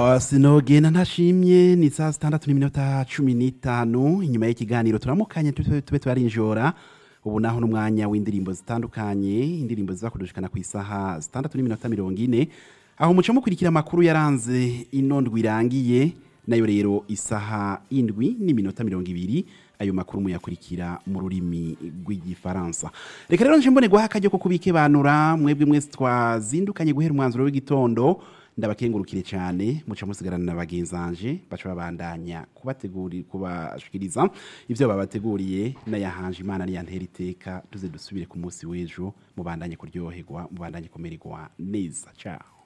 Ah, sinogenda ntashimye ni saa sitandatu n'iminota cumi n'itanu inyuma y'ikiganiro turamukanye tube tube turarinjora ubu naho n'umwanya w'indirimbo zitandukanye indirimbo ziza kudushikana ku isaha sitandatu n'iminota mirongo ine aho muca mukurikira amakuru yaranze ino ndwi irangiye nayo rero isaha indwi n'iminota mirongo ibiri ayo makuru muyakurikira mu rurimi rw'igifaransa reka rero nje mbone guha akaryo ko kubikebanura mwebwe mwese twazindukanye guhera umwanzuro w'igitondo ndabakengurukire cyane muca musigarana na bagenzanje baca babandanya kubateguri kubashikiriza ivyo babateguriye n'ayahanje imana niyantera iteka tuze dusubire ku munsi w'ejo mubandanye kuryoherwa mubandanye kumererwa neza ciao